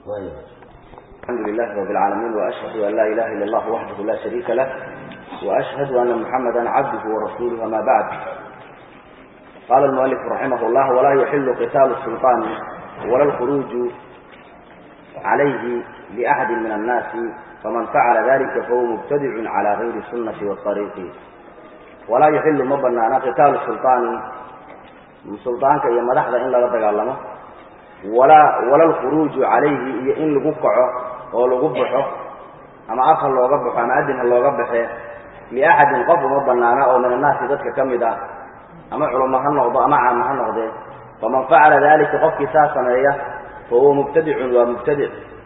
الحمد لله رب العالمين وأشهد أن لا إله إلا الله وحده لا شريك له وأشهد أن محمدا عبده ورسوله وما بعد قال المؤلف رحمه الله ولا يحل قتال السلطان ولا الخروج عليه لأحد من الناس فمن فعل ذلك فهو مبتدع على غير السنة والطريق ولا يحل مبنانا قتال السلطان سلطانك إيا مدحضة إن لا تقالمه ولا ولا الخروج عليه إيا إن لقبقعه أو لقبحه أما أخر لو قبحه أما أدن لو قبحه لأحد قبل مبنانا أو من الناس ذاتك كمدا أما علماء النقضة أما عامة النقضة فمن فعل ذلك قف كساسا إياه فهو مبتدع ومبتدع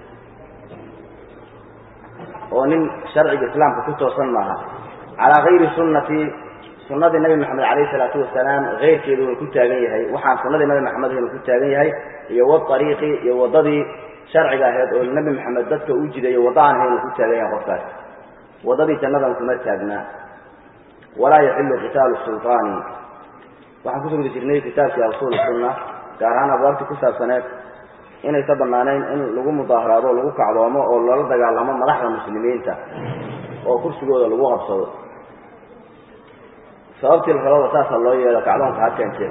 ونن شرع الإسلام كتو صنعها على غير سنة سنة النبي محمد عليه الصلاة والسلام غير كذا كنت أجيها وحان سنة النبي محمد كنت أجيها يو الطريق يو ضدي شرع جاهد والنبي محمد ضدك وجد يو وضعن هنا كنت أجيها قفاس وضدي تنظم كما تاجنا ولا يحل قتال السلطان وحان كتب لجرني كتاب في أصول السنة كارهانا بوارتي كساب سنة inay ka banaanayn in lagu mudaaharaado lagu kacdoomo oo lala dagaalamo madaxda muslimiinta oo kursigooda lagu qabsado sababtii labada saasa loo yeelo kacdoonka ha keentee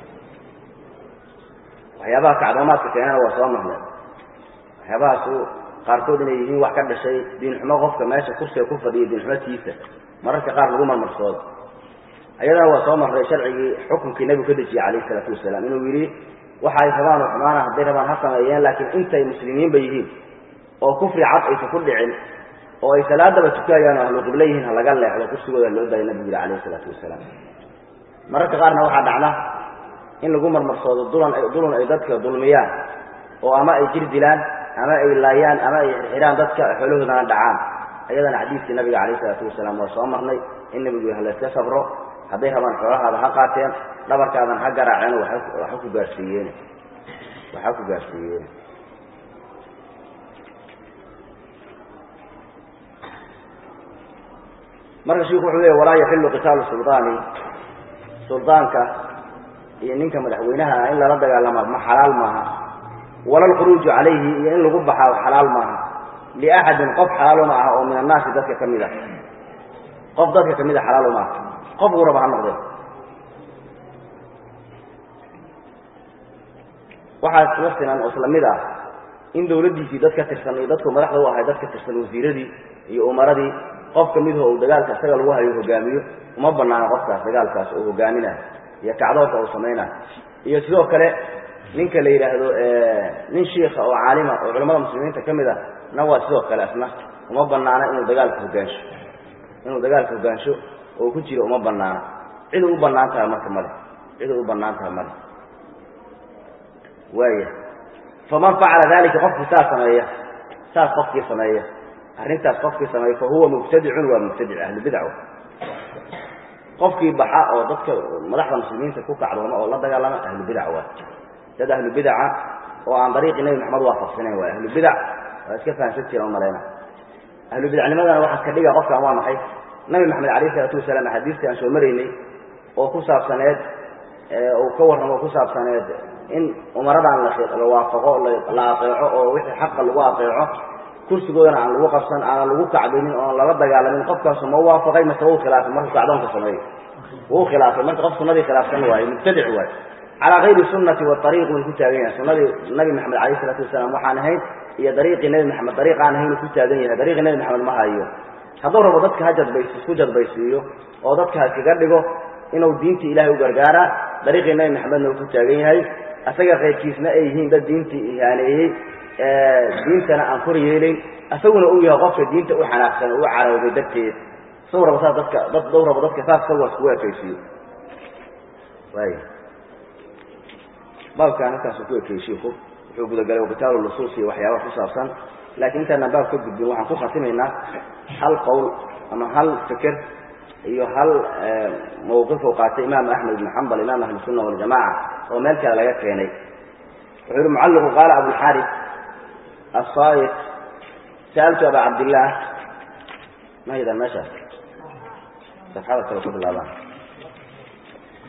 waxyaabaha kacdoomaadka keenana waa soo marnay waxyaabahaasu qaarkood inay yihiin wax ka dhashay diinxumo qofka meesha kursiga ku fadhiya diinxumotiisa mararka qaar lagu marmarsoodo ayadana waa soo marnay sharcigii xukunkii nebigu ka dejiyey calayhi isalaatu wasalaam inuu yidhi waxa ay rabaan oo xumaana hadday rabaan ha sameeyeen laakiin intay muslimiinba yihiin oo kufri cad aysan ku dhicin oo ay salaadaba tukayaan oo ahlu qiblo yihiin ha laga leexdo kursigooda loo daaya nabigu yidhi calayhi isalaatu wasalaam mararka qaarna waxaa dhacda in lagu marmarsoodo dulan ay dulun ay dadka dulmiyaan oo ama ay jir dilaan ama ay laayaan ama ay xirxiraan dadka xoolahoodana dhacaan ayadana xadiiskii nabiga calayhi isalaatu wasalaam waa soo marnay in nabigu ha layska sabro hadday rabaan xoolahaada ha qaateen dhabarkaadan ha garaaceen waxa ku gaarsiiyeen waxa ku gaarsiiyeen marka sheekhu wuxuu leeyahay walaa yaxillu qitaalu sultaani sultaanka iyo ninka madaxweynaha in lala dagaalama ma xalaal maaha wala alkhuruuju calayhi iyo in lagu baxaa xalaal maaha liaxadin qof xalaalo ma aha oo min annaasi dadka ka mid a qof dadka ka mid a xalaalo ma aha qofkuu raba ha noqdee waxaa isla sinan oo isla mid ah in dawladdiisii dad ka tirsan iyo dadku madaxda u ahay dad ka tirsan wasiiradii iyo umaradii qof ka midaho uu dagaalka isaga lagu hayo hogaamiyo uma banaano qofkaas dagaalkaas oo hogaaminah iyo kacdoonka uu samaynah iyo sidoo kale ninka la yidhaahdo nin shiika oo caalima oo culamada muslimiinta ka mid ah na waa sidoo kale asna uma banaano inuu dagaalka hogaansho inuu dagaalka hogaansho oo ku jiro uma banaano cid u banaan tahay marka male cid u banaan tahay male waaya faman facala dalika qofkii saas sameeya saas qofkii sameeya arrintaas qofkii sameeya fa huwa mubtadicun waa mubtadic ahlubidc qofkii baxa oo dadka madaxda muslimiinta ku kacdooma oo la dagaalama ahlubidac waa dad ahlubidaca oo aan dariiqii nebi maxamed waafaqsanayn waa ahlubidac waa iska fahamsan jira umalayna ahlubidacnimadana waxaa ka dhiga qofkan waa maxay nabi maxamed alayh isalaatu wasalaam axaadiistii aan soo maraynay oo ku saabsaneed uu ka warramo ku saabsaneed in umaradan la waafaqo la aeeco oo wixii xaqa lagu aeeco kursigoodana aan lagu qabsan aanan lagu kacdinin oon lala dagaalamin qofkaasu ma waafaqay mase wuu khilaafay markuu kacdoonka sameeyo wuu khilaafay marka qof sunadii khilaafsan waaye mubtadic waaye calaa gayri sunnati waariiq way ku taagan yahay sunadii nabi maxamed alayh isalaatu wasalaam waxaan ahayn iyo dariiqii nebi maxamed dariiq aan ahayn ku taagan yahay dariiqii nebi maxamed ma hayo hadduu rabo dadka ha jadbays isku jadbaysiiyo oo dadka ha iskaga dhigo inuu diintii ilahay u gargaara dariiqii nebi maxamedna uu ku taagan yahay asaga keyrkiisna ay yihiin dad diintii ihaaneeyey diintana aan kor yeelayn isaguna uu yahay qofka diinta u xanaaqsan oo u carowday darteed isagu rabo saas dadka dad dhow rabo dadka saas isagu iskugu ekaysiiyo waay baabkan halkaasuu ku ekeyey shiiku wuxuu gudagalay qitaalu nusuus iyo waxyaabaha ku saabsan laakiin intaanaan baab ka gudbin waxaan ku khatimaynaa hal qowl ama hal feker iyo hal mawqif uu qaatay imaam axmed ibn xambal imaam ahli sunna waljamaca oo meel kale laga keenay wuxuu yihi mucalliqu qaala abulxaris asaayiq sa'altu aba cabdillaah ma haydaan meeshaas safxada kale ku bilaabaan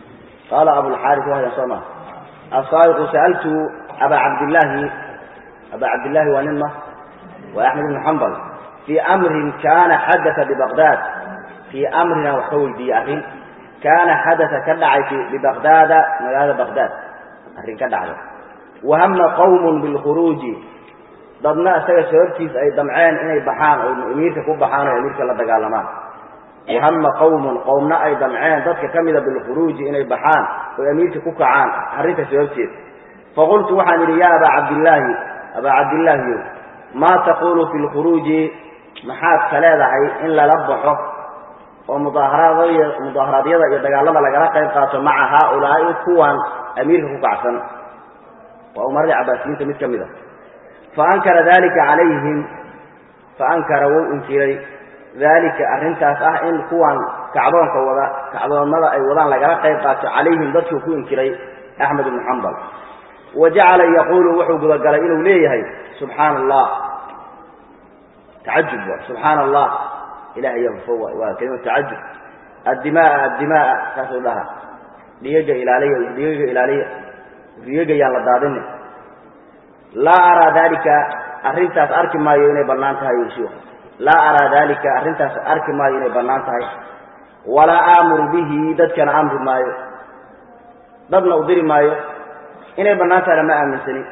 qaala abulxaris waa haydaan soo maa asaayiqu sa'altu aba cabdillaahi aba cabdillaahi waa nin ma waa axmed ibnu xambal fii amrin kaana xadaa bibaqdaad fii amrina wax ka weydiiyey arrin kaana xadaa ka dhacay bibaqdaada magaalada baqdaad arrin ka dhacday wahama qawmun bilkhuruuji dadna isaga sababtiis ay damceen inay baxaan oo amiirka ku baxaan oo amiirka la dagaalamaan wahama qawmun qowmna ay damceen dadka ka mida bilkhuruuji inay baxaan oy amiirka ku kacaan arrinta sababteed faqultu waxaan idhi yaa abaa cabdillaahi abaa cabdillaahiyo maa taqulu fi lkhuruuji maxaad ka leedahay in lala baxo oo mudaaharaadya mudaaharaadyada iyo dagaalada lagala qayb qaato maca haaulaa'i kuwan amiirka ku kacsan waa umaradii cabaasiyiinta mid ka mid a faankara dalika calayhim faankara wuu inkiray daalika arrintaas ah in kuwan kacdoonka wada kacdoomada ay wadaan lagala qayb qaato calayhim dadkuu ku inkiray axmed ibnu xambal wa jacala yaquulu wuxuu gudagalay inuu leeyahay subxaana allah tacajub wa subxaana allah ilahay yafo waa kelimatu tacajub addimaa addimaa saasuu dhaha dhigaga ilaaliya dhigaga ilaaliya dhigaga yaan la daadini laa araa dalika arrintaas arki maayo inay bannaan tahay shiikhu laa araa dalika arrintaas arki maayo inay bannaan tahay walaa aamuru bihi dadkana amri maayo dadna u diri maayo inay bannaan tahayna ma aaminsani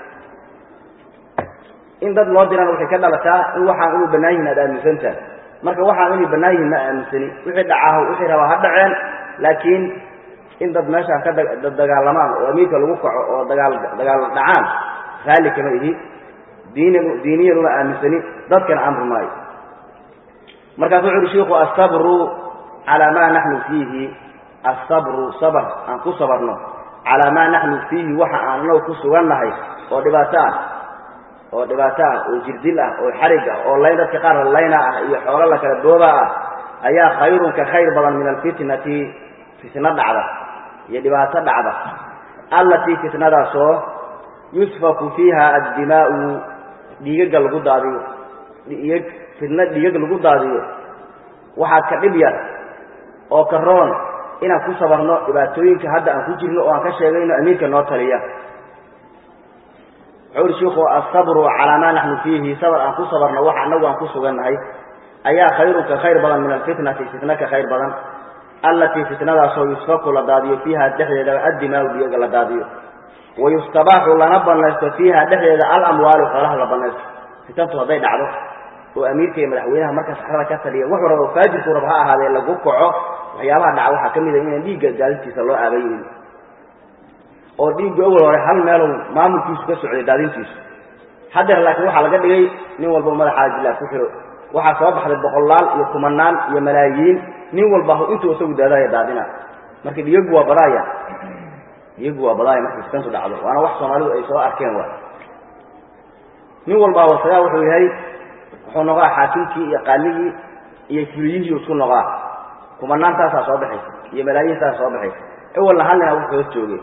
in dad loo dirana waxay ka dhalataa in waxaan inuu bannaan yihin aad aaminsantahay marka waxaan inay bannaan yihin ma aaminsani wixii dhacaho wixii rabaa ha dhaceen laakiin in dad meeshaan ka dagaalamaan oo amiirka lagu kaco oo dagaal dagaal dhacaan raalli kama ihi diin diiniyan uma aaminsani dadkana amri maayo markaasu wuxu uhi shiku asabru calaa maa naxnu fiihi asabru sabr aan ku sabarno calaa maa naxnu fiihi waxa aan anagu ku sugannahay oo dhibaato ah oo dhibaato ah oo jirdil ah oo xarig ah oo layn dadka qaar layna ah iyo xoolo la kala dooba ah ayaa khayrun ka khayr badan min alfitnati fitno dhacda iyo dhibaato dhacda allatii fitnadaasoo yusfaku fiiha addimaa'u dhiigaga lagu daadiyo dhiig fitno dhiigag lagu daadiyo waxaad ka dhib yar oo ka roon inaan ku sabarno dhibaatooyinka hadda aan ku jirno oo aan ka sheegayno amiirka noo taliya wuxuu uhi shiku asabru calaa maa naxnu fiihi sabr aan ku sabarno waxa anagu aan ku sugannahay ayaa khayrun ka khayr badan min alfitnati fitna ka khayr badan allatii fitnadaasoo yusfaku la daadiyo fiiha dhexdeeda addimaau dhiyaga la daadiyo wayustabaaxu lana banaysto fiiha dhexdeeda alamwaalu xoolaha la banaysto fitantu hadday dhacdo oo amiirka iyo madaxweynaha marka saxrada ka taliya wuxuu rabo faajirku rab ha ahaadee lagu kaco waxyaabaha dhaca waxaa ka mid a inaan dhiigga daadintiisa loo aabaynin oo dhiigga awal hore hal meeluu maamulkiisu ka socday daadintiisu haddeer laakiin waxaa laga dhigay nin walba madaxaa jilaa ku xiro waxaa soo baxday boqolaal iyo kumanaan iyo malaayiin nin walba intuu isagu daadaya daadina marka dhiyagu waa badaaya dhiyagu waa badaaya markay fitantu dhacdo waana wax soomaalidu ay soo arkeen waay nin walbaa wasagaa wuxuu yahay wuxuu noqaa xaakimkii iyo qaaligii iyo fuliyihii isku noqaa kumanaan taasaa soo baxaysa iyo malaayiin taasaa soo baxaysa awalna hal nina wuxuu hoos joogay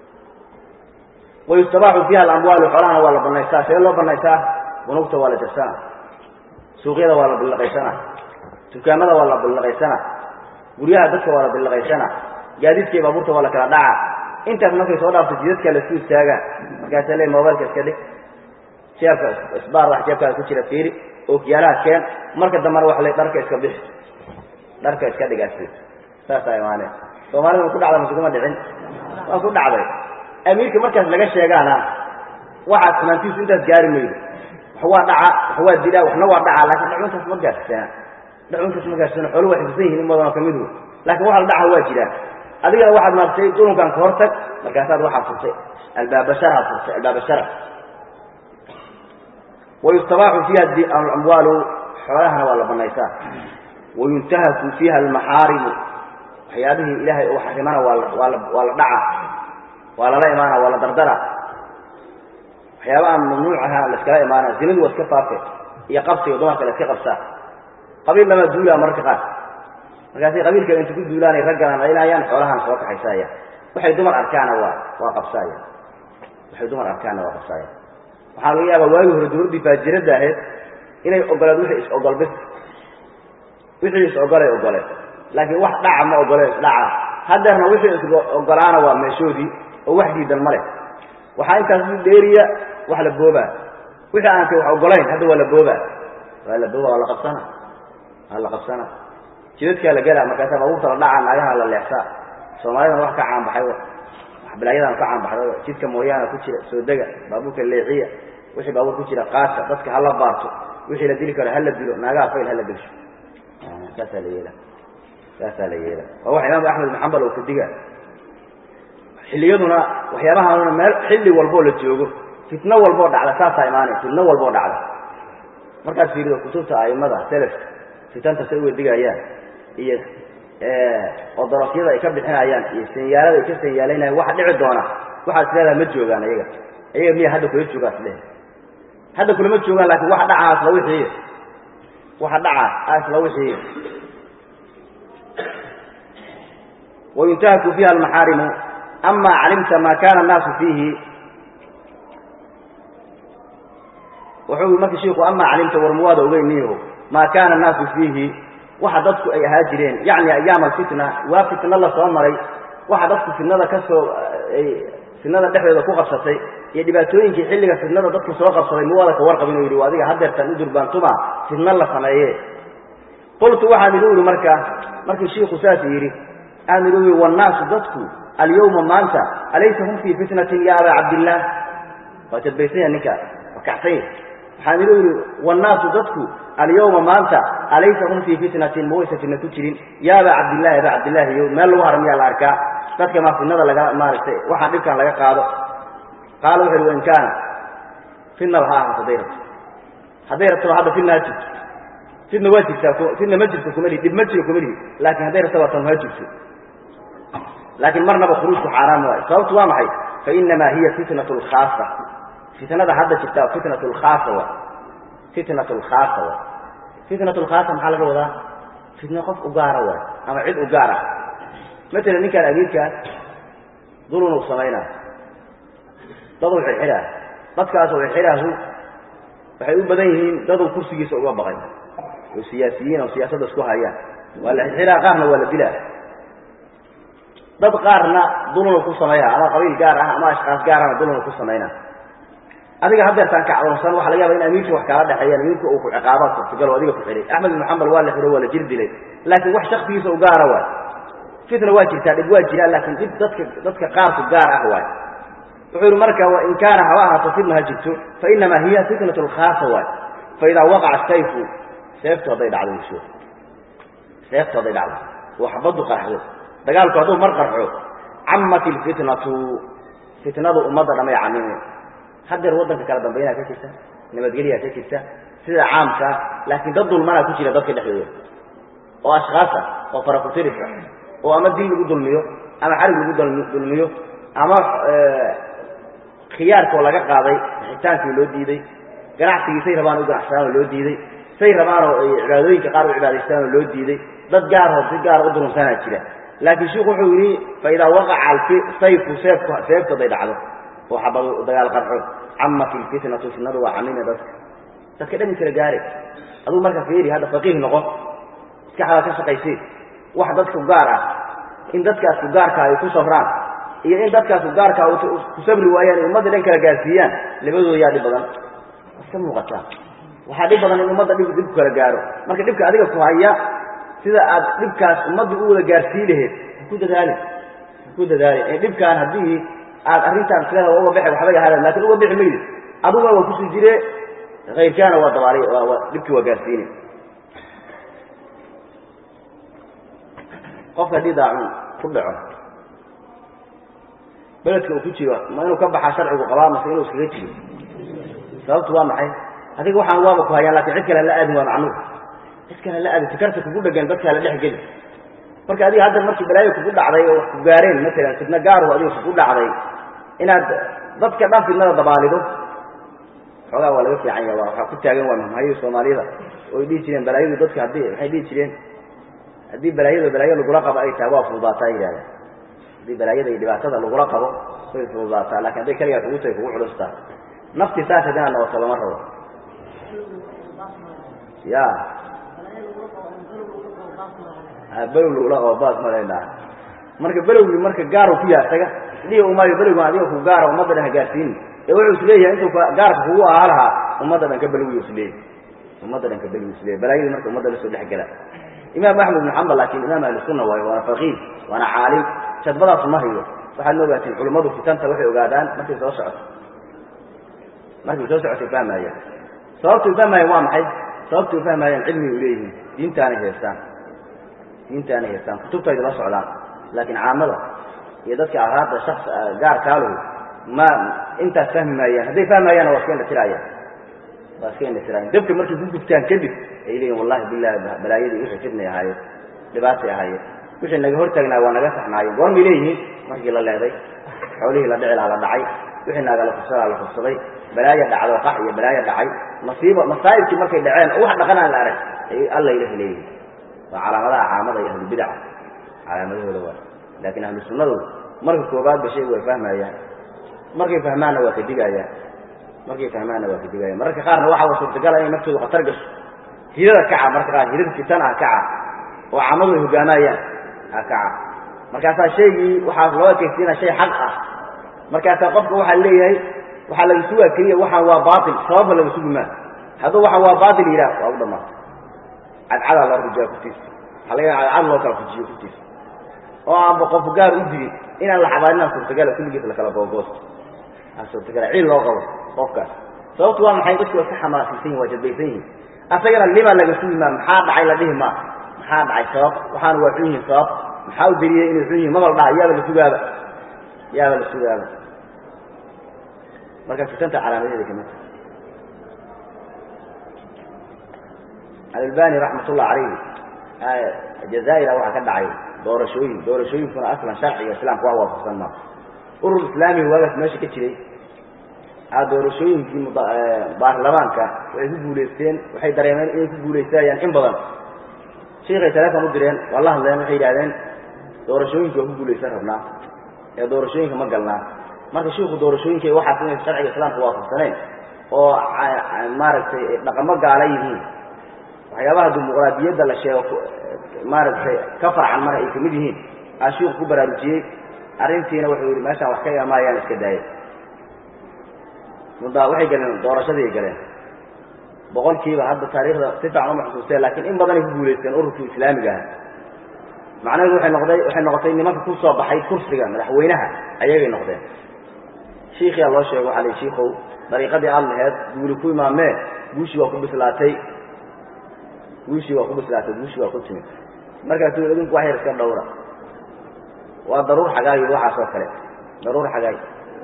wayustabaaxu fiiha alamwaalu xoolahana waa la banaystaa see loo banaystaa bunugta waa la jabsana suuqyada waa la billaqaysana dukaamada waa la billaqaysana guryaha dadka waa la billaqaysana gaadiidka iyo baabuurta waa la kala dhaca intaas markay soo dhaafto jidadka laisku istaaga markaasa le mobailka iska dhig jeebka isbaar wax jeebkaada ku jira fiiri ookiyaalaha keen marka dambana wax le dharka iska bixi dharka iska dhigaasi saasaa imaaneen soomaalida ma ku dhacda masuguma dhicin waa ku dhacday amiirka markaas laga sheegaana waxaad xumaantiisu intaas gaari maydo wax waa dhaca wax waa dilaa waxna waa dhacaa laakiin dhacuntaas ma gaarsiisana dhacuntaas ma gaarsiisana xoolu waa xifsan yihin in badanoo ka midu laakiin waxa la dhaca waa jiraan adigana waxaad maartay dhulunkan ka hortag markaasaad waxaad furtay albaabasharaad furtay albaabashara wayustabaaxu fiiha alamwaalu xoolahana waa la banaysaa wayuntahaku fiiha almaxaarimu waxyaabihii ilaahay uu xarimana waa waa waa la dhaca waa lala imaana waa la dardara waxyaaba aan mamnuuc ahaa laiskala imaana zinadu waa iska faafe iyo qabsiga dumarka la iska qabsaa qabiil lama duulaa mararka qaar markaasay qabiilka inta ku duulaanay ragganan laynayaan xoolahan soo kaxaysaya waxay dumar arkaana waa waa qabsaaya waxay dumar arkaana waa qabsaaya waxaa laga yaabaa waagii hore dawladdii faajiradda ahayd inay ogoleed wixii is-ogol bis wixii is-ogolay ogole laakiin wax dhaca ma ogole isdhaca haddeerna wixii is-ogolaana waa meeshoodii oo wax diidan ma leh waxaa intaas u dheeriya wax la boobaa wixii aan wax ogolayn hadda waa la booba waa la booba waa la qabsana waa la qabsana jidadkaa la gelaa markaasa baabuurta la dhacaa naagaha la leexsaa soomaalidana wax ka caanbaxay wax balaayadan ka caanbaxday jidka mooyaana ku jira soo dega baabuurka leexiya wixii baabuur ku jira qaasa dadka hala baarto wixii la dili karo hala dilo naagaha fayl hala dilsho saasaa la yeela saasaa la yeela waa wax imaam axmed ibn xambal oo kadiga xilliyaduna waxyaabahaanuna meel xilli walboo la joogo fitno walboo dhacda saasaa imaanay fitno walboo dhacda markaad fiirido kutubta aimada selafka fitanta say uga digayaan iyo oo darafyada ay ka bixinayaan iyo sanyaalada ay ka sanyaalaynayaan waxa dhici doona waxaad isleedaha ma joogaan ayaga ayaga miya hadda kula joogaa islehe hadda kulama joogaan laakin waxa dhacaa isla wixii waxa dhacaa a isla wixii wayuntahaku fiha almaxaarimu ama calimta ma kana annaasu fiihi wuxuu marka shiku ama calimta warmuwaada ogeyniyo ma kana annaasu fiihi waxa dadku ay ahaa jireen yacni ayaam alfitna waa fitna la soo maray waxa dadku fitnada ka soo ay fitnada dhexdeeda ku qabsatay iyo dhibaatooyinkii xilliga fitnada dadku soo qabsaday muwaada ka warqabin u yidhi adiga hadeertan u durbaantuma fitna la sameeye qultu waxaan idu ihi marka markii shiiku saas yidhi aan idu ihi wannaasu dadku alyawma maanta alaysa hum fii fitnatin ya abaa cabdillaah waa jadbaysanya ninka waa kacsanya waxaan idu ihi wannaasu dadku alyawma maanta alaysa hum fii fitnatin ma waysa fitna ku jirin ya abaa cabdillahi abaa cabdillaahiyo meel lagu haramiyaa la arkaa dadka maa fitnada laga maaragtay waxaan dhibkan laga qaado qaala wuxu uhi wain kaana fitnaba ha ahaato hadday rabto hadday rabtaba hadda fitna ha jirto fitna waa jirtaa fitna ma jirto kuma lihi dhib ma jiro kuma lihi laakin hadday rabtaba tan ha jirto laakiin marnaba khuruujku xaaraan waayo sababtu waa maxay fainamaa hiya fitnat lkhaasa fitnada hadda jirta fitnat lkhaasa wa fitnat lkhaasa wa fitnat lkhaasa maxaa laga wadaa fitna qof u gaara waay ama cid u gaar ah matalan ninkaan amiirkaa dulun uu samaynaa daduu xirxiraa dadkaasoo xirxiraahu waxay u badan yihiin daduu kursigiisa uga baqay oo siyaasiyiin oo siyaasadda isku hayaan waa la xirxiraa qaarna waa la dilaa dad qaarna dulunu ku sameeya ama qabiil gaar ah ama ashkaas gaarana dulunu ku samayna adiga hadeertaan kacdoonsan waxa laga yaba in amiirka wax kaala dhexeeyaan amiirka uu ku ciqaabaa suurtagal oo adiga ku xihay axmed ibnu xambal waa la xiro waa la jir dilay laakiin wax shaksigiisa u gaara waay fitna waa jirtaa dhib waa jiraa laakiin dhib dadka dadka qaarku gaar ah waay wuxuu yihi marka wain kaana haba ahaato fitna ha jirto fainamaa hiya fitnat lkhaasa waay faidaa waqaca sayfu seeftu hadday dhacdo sho seeftu hadday dhacdo oo xabaddu qarxdo dagaalku hadduu mar qarxo camat ilfitnatu fitnadu ummadda dhamay camime hadeer waddanka kala dambaynaa ka jirta nabadgelyaa ka jirta sida caamkaa laakiin dad dulmanaa ku jira dadka dhexdooda oo ashkaasa oo farakutirisa oo ama dil lagu dulmiyo ama xarig lagu dulmiyo ama khiyaarkoo laga qaaday bixitaankii loo diiday ganacsigii say rabaan u ganacsadaan oo loo diiday say rabaanoo ay cibaadooyinka qaar u cibaadaystaan oo loo diiday dad gaaroo si gaara u durunsanaa jira laakiin sheikhu wuxuu yidhi faidaa waqaca sayfu seefku seeftu haday dhacdo oo xabadu dagaal qarxo camat ilfitnatu fitnadu waa camime dadka dadka dhami kala gaare aduu marka fiiri hadda faqiih noqo maskaxdaa ka shaqaysay wax dadku gaar ah in dadkaas ku gaarka ay ku safraan iyo in dadkaas ku gaarka ku sabri waayaan ummadda dhan kala gaarsiiyaan labadooda yaa dhib badan iska muuqataa waxaa dhib badan in ummadda dhib dhib ku kala gaaro marka dhibka adiga ku haya sida aad dhibkaas ummadda u wada gaarsii laheyd haku dadaali haku dadaali ee dhibkaan haddii aad arrintaan isleeda uga bixi waxba yahaadaan lakin uga bixi maydi aduguna waa kusii jire kayrkaana waa dabaali dhibkii waa gaarsiine qofka haddii daacun ku dhaco beledka uu ku jiro ma inuu ka baxaa sharcigu qabaa mase inuu iskaga jiro sababtu waa maxay adiga waxaan waaba ku hayaan lakin cid kale hala aadin waa macnuur cid kale hala aadin fikarta kugu dhegan dadka hala dhex geli marka adiga hadda markii balaayo kugu dhacday oo wax ku gaareen matalan fidna gaaro adiga kugu dhacday inaad dadka dhan fidnada dabaalido xoogaa waa laga fiican yaha waa waxaa ku taagan waa mamhayo soomaaliyada oo ay dhihi jireen balaayadu dadka haddii waxay dhihi jireen haddii balaayada balaayo lagula qabo ay tahay waa fududaataa yidhahda haddii balaayada iyo dhibaatada lagula qabo way fududaataa lakin hadday keligaa kugu tahay kugu culustaa nafti saas hadinaad noqoto lama rabo ya below lagula qabo baas malayna marka belowgii marka gaaru ku yaha taga dhihi umaayo belowgan adiga ku gaara ummadda dhan ha gaarsiini ee wuxuu is leeyahay intuu gaarka kugu ahaa lahaa ummadda dhan ka balwiyo isleey ummadda dhan ka balwiyo isleey balaayadii marka ummadda la soo dhex gala imaam axmed ibn xambal laakiin imaam ahli sunna waayo waana faqiih waana caalim jadbadaasu ma hayo waxaad ma ogaatiin culummadu fitanta waxay ogaadaan markay soo socoto markay soo socotay fahmaayaan sababtay fahmaayaan waa maxay sababtay fahmaayaan cilmigay uleeyihiin diintaanay haystaan diintaanay haystaan kutubtayda la socdaan laakiin caamada iyo dadka araada shaks gaar kaaluhu ma intaas fahmi maayaan hadday fahmaayaan waa iska indhatiraayaan waa iska indhatiraayaan dabka markay ku gubtaan kadib ay leeyihin wallahi bilahi balaayadii wixii fidnay ahaayeen dhibaatay ahaayeen wixii naga hortaagnaa waa naga saxnaayeen goormay leeyihiin markii la leeday xoolihii la dhici laha la dhacay wixii naaga la kufsadaa la kufsaday balaaya dhacdo qax iyo balaaya dhacay masiiba masaa'ibkii markay dhaceen oo wax dhaqanaan la arag ay alla ilahi leeyihin waa calaamadaha caamada iyo ahlubidaca calaamadahooda waa laakiin ahlu sunnadu marka koobaadba shaygu way fahmayaan markay fahmaanna waa ka digaayaan markay fahmaanna waa ka digaayaan mararka qaarna waxaa suurtagala inay naftoodu khatar gasho hirada kaca marka qaar hirada fitan ah kaca oo caamadu ay hogaamayaan ah kaca markaasaa shaygii waxaa loo ekeysiina shay xaq ah markaasaa qofka waxaa leeyahay waxaa laga sugaa keliya waxaan waa baatil sababba laga sugi maa hadduu waxaan waa baatil yidhaah waa u dhamaatay cadcadaa loo rujiyaa kutiisa waxaa laga yaaa cadcad loo kala fujiyo kutiisa oo aanba qofu gaar u digin inaan la xabaarinaa suurtagala kulligiis lakala googoosto aa suurtagala ciil loo qabo qofkaas sababtu waa maxay dadku waa iska xamaasiisan yihin waa jadbaysan yihin asagana lima laga sugi maa maxaa dhacay la dhihi maa maxaa dhacay sabab waxaana waa xun yihin sabab maxaa u deliyey inay xun yihin mabal dhaha yaaba la sugaaba yaaba la sugaaba marka fitanta calaamadeeda kamid alalbani raxmat ullah calayhi jazaa'ira waxaa ka dhacay doorashooyin doorashooyinkuna aslan sharciga islaamka wax waafaqsan maa urur islaamiga waagaas meesha ka jiray doorashooyinkii baarlamaanka waxay ku guulaysteen waxay dareemeen inay ku guulaysanayaan in badan shiikay teleefon u direen waa la hadleen waxay yidhahdeen doorashooyinka waa ku guulaysan rabnaa ee doorashooyinka ma galnaa marka shiiku doorashooyinka waxaas inay sharciga islaamka waafaqsaneen oo maaragtay dhaqamo gaala yihiin waxyaabaha dimuqraadiyadda la sheego maaragtay ka farcan mana ay kamid yihiin aa shiiku ku baraarujiyey arrintiina wuxuu yidhi meeshaan wax ka imaayaan iska daaya muddaa waxay galeen doorashadii galeen boqolkiiba hadda taariikhda si fiican uma xusuusteen laakiin in badanay ku guulaysteen ururkii islaamiga aha macnaheedu waxay noqday waxay noqotay nimanka ku soo baxay kursiga madaxweynaha ayagay noqdeen shiikiyaa loo sheego waxaa lii shiikow dariiqadii aad laheed guuli ku imaamee guushii waa ku bislaatay guushii waa ku bislaatay guushii waa ku timid markaasuu idinku wax yar iska dhowra waa daruur xagaay waxaas oo kale daruur xagaay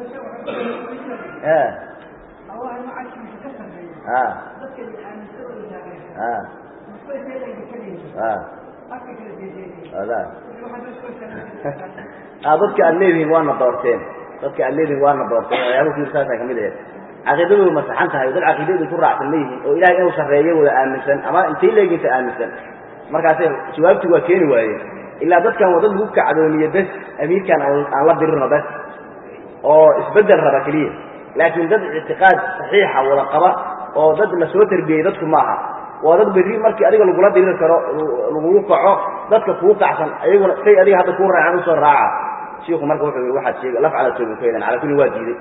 dadka aad leedihiin waana doorteen dadka aad leedihiin waana doorteen waxyaaba kuirsaasa kamid aheed caqiidadoodu masaxan tahay dad caqiidadii ku raacsan ma yihiin oo ilahay inuu sarreeyo wada aaminsan ama intay leeginta aaminsan markaasay jawaabtii waa keeni waayeen ilaa dadkan waa dad lagu kacdoomiye bes amiirkan aan la dirino bes oo isbedel raba keliya laakiin dad ictiqaad saxiixa wada qaba oo dad la soo tarbiyey dadku maaha waa dad berri markii adiga lagula diriri karo lagugu kaco dadka kuu kacsan ayaguna say adiga hadda kuu raacaan usoo raaca shiiku marka wuxuu yii waxaad sheeg laf cala toobin ku hedan cala kulli waa diiday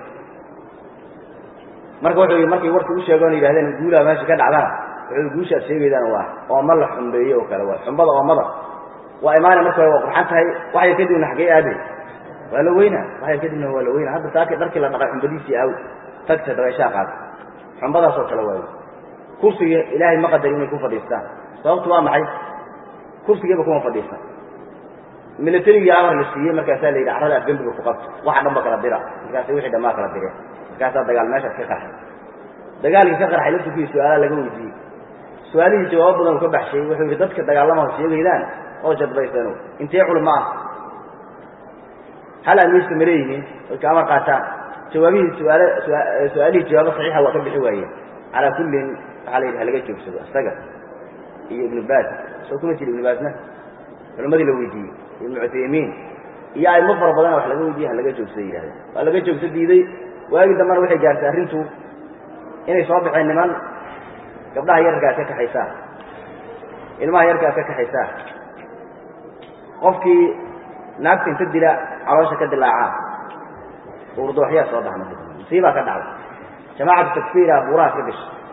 marka wuxuu yii markay warkii u sheegoon yidhahdeen guulaa meesha ka dhacdana wuxuu guushaad sheegaydaan waa ooma la xumbeeye oo kale waa xumbada oomada waa imaana marka waa qurxan tahay waxyar kadibna xaggee aade waa la weynaa waxyar kadibna waa la weynaa hadda saakii dharkii la dhaqay xumbadiisii aaw tagta dabeeshaa qaata xumbadaasoo kale waayo kursiga ilaahay ma qadari inay ku fadhiistaan sababtu waa maxay kursigiiba kuma fadhiistan milatarigii amar la siiyey markaasaa la yidhi carrada afgembiga ku qabto waxa dhan ba kala dira markaasa wixii dhammaa kala direen markaasaa dagaal meeshaas ka qarxay dagaalkii ka qarxay laftirkii su-aalaha laga weydiiyey su-aalihii jawaabo badan uu ka baxshay wuxuu yidhi dadka dagaalamaha sheegaydaan oo jadbaysano intee culama ah hal amiirsa ma leeyihiin dadka amar qaataan jawaabihii suaal su-aalihii jawaabo saxiixa waa ka bixi waayeen calaa kullin waxaa la yidhi halaga joogsado isaga iyo ibnu baas soo kuma jiri ibnu baasna culimadii la weydiiyey ibnu cuthaymiin iyo aimo fara badana wax laga weydiiyey halaga joogsada yihahdeen waa laga joogso diiday waagii dambana waxay gaartay arrintu inay soo baxeen niman gabdhaha yarkaa ka kaxaysaa ilmaha yarkaa ka kaxaysaa qofkii naagta inta dila caloosha ka dilaacaa urduwaxyaa soo baxa marka musiibaa ka dhacday jamaacatu takfiira buurahaas ka gashay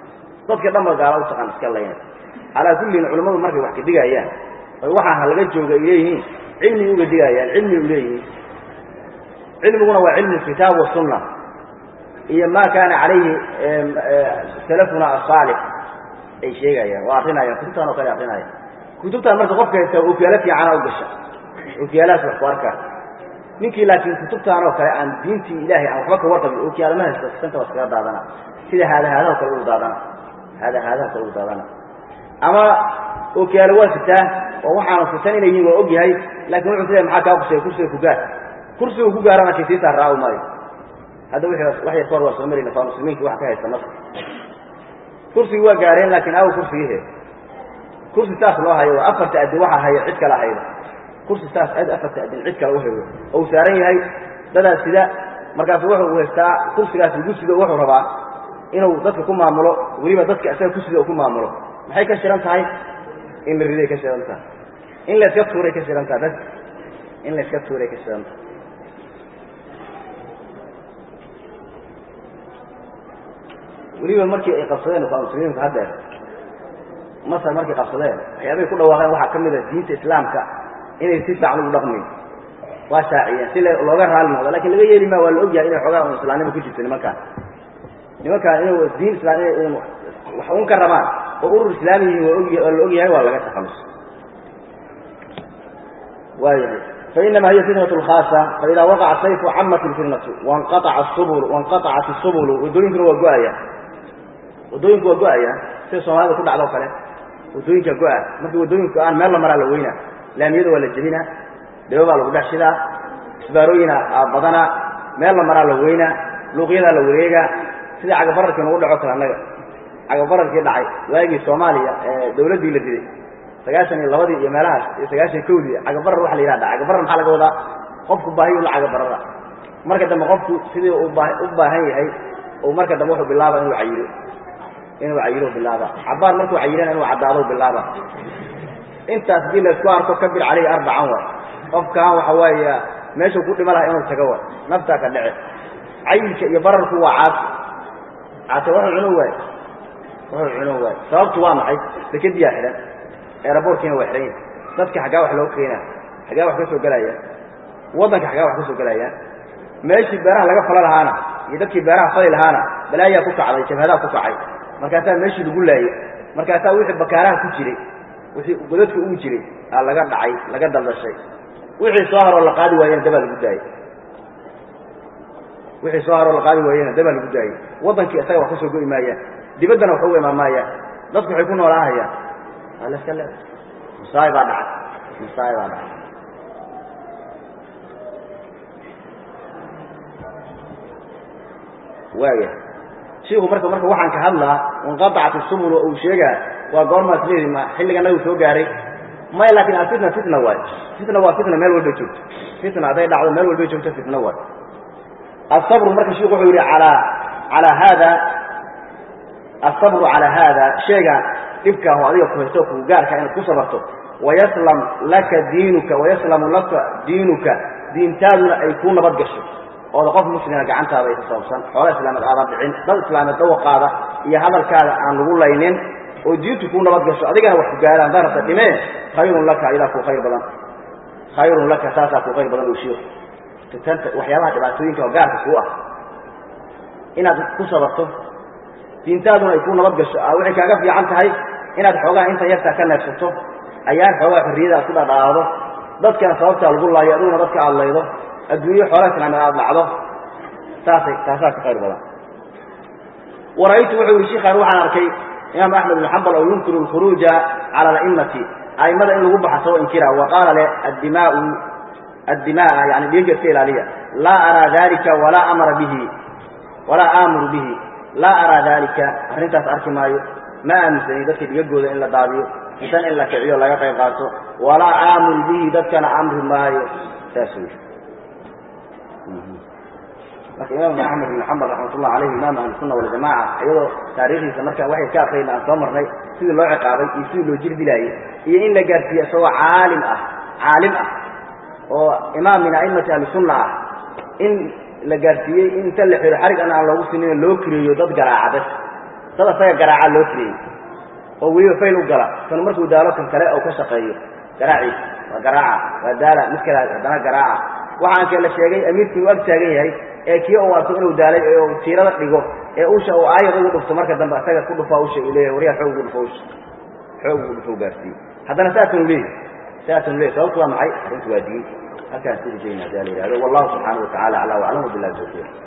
dadka dhanba gaala u taqaan iska layna calaa kullin culammadu markay wax ka digayaan oy waxaan halaga jooga ay leeyihiin cilmi uga digayaan cilmi u leeyihiin cilmiguna waa cilmu kitaab wasunna iyo ma kaana calayhi salafuna asaalix ay sheegayaan oo akrinayaan kutubtaan oo kale akrinaya kutubtaan marka qofka haysta ookiyaalo fiicana u gasha ookiyaalahaas wax ku arkaa ninkii laakiin kutubtaan oo kale aan diintii ilaahay aan waxba ka warqabin ookiyaalama haysta santa waa iskaga daadana sida haadahaadaha kale ugu daadana haadahaadaha kale ugu daadana ama ookiyaalo waa sitaa oo waxaanu sitan inay yihiin waa og yahay laakin wuxuu sileeyahay maxaa kaa kuseeya kursiga ku gaar kursiga ku gaarana kay sii saarraawi maayo hadda wixii wax yar ka hor waa soo marayna faa muslimiinki wax ka haysta masr kursigii waa gaareen laakiin aw kursigiihe kursi saas loo hayo waa afarta adin waxaa hayo cid kala haydo kursi saas ad afarta adin cid kale uhayo oo uu saaran yahay dadaas sida markaasu wuxuu haystaa kursigaas lagu sido wuxuu rabaa inuu dadka ku maamulo weliba dadka isaga ku sida uu ku maamulo maxay ka shiran tahay in la riday ka shiran tahay in la iska tuuray ka shiran tahay bas in la iska tuuray ka shiran tahay weliba markii ay qabsadeen waa muslimiinku haddeer masar markay qabsadeen waxyaabay ku dhawaaqeen waxaa ka mid a diinta islaamka inay si fiican ugu dhaqmayn waa shaaciyeen si looga raali noqdo lakin laga yeeli maa waa la ogyahay inay xoogaa un islaamnimo ku jirto nimankaan nimankaan inuu diin islaam inay un wax un ka rabaan oo urur islaami yihiin waa og waa la ogyahay waa laga takhalus waayahay fainama hiya fitnat lkhaasa faida waqaca sayfu camat lfitnatu wanqaaca subul wanqaacat isubulu wadooyinkuna waa go-aya wadooyinku waa go-aya sida soomaalida ku dhacdo o kale wadooyinka go-a markii wadooyinku go-aan meel la maraa la weynaa laamiyada waa la jebinaa dhabo baa lagu dhex shidaa isbaarooyina badana meel la maraa la weynaa luuqyadaa la wareegaa sida cagabararkii nagu dhaco kale annaga cagabararkii dhacay waagii soomaaliya ee dawladdii la diday sagaashan iyo labadii iyo meelahaas iyo sagaashan kowdii cagabarar waxa la yihahda cagabarar maxaa laga wadaa qofku baahiyu la cagabarara marka dambe qofku sidii u baahan yahay oo marka dambe wuxuu bilaaba inuu cayiro inuu cayiro bilaaba cabaar markuu cayirana inuu caddaado bilaaba intaas hadii laisku arko kabir caleyhi arbacan waay qofkan waxa weeye meeshuu ku dhima laha inuu tago waay naftaa ka dhece cayilka iyo bararku waa caasi caase wuxuu cuno waay wuxuu cuno waay sababtu waa maxay dekadiyaa xidhan eeraboorkiina waa xidhan yahay dadka xaggaa wax loo keenaa xaggaa wax ka soo gelaya waddanka xaggaa wax ka soo gelayaan meeshii beeraha laga fala lahaana iyo dadkii beeraha fali lahaana balaayaa ku kacday jabhadaa ku kacay markaasaa meeshii lagu laayey markaasaa wixii bakaaraha ku jiray wixii godadka ugu jiray aa laga dhacay laga daldashay wixii soo haroo la qaadi waayena dabaa lagu daayey wixii soo haroo la qaadi waayena dabaa lagu daayey waddankii isaga wax ka soo go'i maayaan dibaddana wax uga imaan maayaan dadku waxay ku noolaahayaan waa la iska le musaay baa dhacay musaay baa dhacay waaya shiiku marka marka waxaan ka hadlaa inqaacat isubul uu sheegaa waa goormaas leedi ma xilliga nabigu soo gaaray may laakin alfitna fitna waay fitna waa fitna meel walbay joogto fitna hadday dhacdo meel walbay joogto fitna waay asabru marka shiku wuxuu yihi alaa alaa haada asabru calaa haada sheegaan dhibkaaho adiga ku haysto ku gaarka inaad ku sabarto wayaslam laka diinuka wayaslamu laka diinuka diintaaduna ay ku nabad gasho ooda qof muslima gacantaada ay ka sababsan xoola islaameed aadan dhicin dad islaameed dawaqaada iyo hadalkaada aan lagu laynin oo diintu kuu nabad gasho adigana wax ku gaaraan darabta dhimee khayrun laka idaa ku khayr badan khayrun laka saasaa ku khayr badan u shiiku fitanta waxyaabaha dhibaatooyinka oo gaarka kuu ah inaad ku sabarto diintaaduna ay kuu nabad gasho a waxay kaaga fiican tahay inaad xoogaha intan yartaa ka neefsato ayaan xoogaha xorriyada aad ku dhadhaado dadkana sababtaa lagu laayo adiguna dadka aad laydo adduunyo xoolaha islaameed aad dhacdo saasay taasaa ka khayr badan wara'aytu wuxuu yihi shiikan waxaan arkay imaam axmed ibn xambal oo yunkiru alkhuruuja cala ala'immati a'immada in lagu baxsoo inkira wa qaala le addimaau addimaa yani dhiigga iska ilaaliya laa araa dalika walaa amara bihi walaa aamuru bihi laa araa dalika arrintaas arki maayo ma aaminsani dadka dhigagooda in la daadiyo isan in la kiciyo laga qayb qaato walaa aamuru bihi dadkana amri maayo saas wey marka imaam axmed ibn xambal raxmatullah alayhi imaam ahlusuna waljamaca iyadoo taariikhdiisa marka waxay ka akrayna aan soo marnay sidii loo ciqaabay iyo sidii loo jir dilaayey iyo in la gaarsiiye isagoo caalim ah caalim ah oo imaam min a'immati ahlisunna ah in la gaarsiiyey in inta la xiro xarig an aan loogu sinin loo kireeyo dad garaaca bas dad asaga garaaca loo tiriyey oo weliba fayl u gala kan markuu daalo kan kale oo ka shaqeeyo garaaciisa waa garaaca waa daala mid kale haddana garaaca waxaan kee la sheegay amiirkii uu ag taagan yahay ee kii uu arko inuu daalay ee uu tiirada dhigo ee usha uu aayad ugu dhufto marka dambe asaga ku dhufaa usha uu leeyahay waryaa xoog ugu dhufo usha xoog ugu dhufo gaarsiiye haddana saasanu leeyahy saasanu leeyahy sababtu waa maxay arrintu waa diin halkaan sii rajayna hadaa la yihahdo wallahu subxaanahu watacala aclaa waclam wabillahi tawfiiq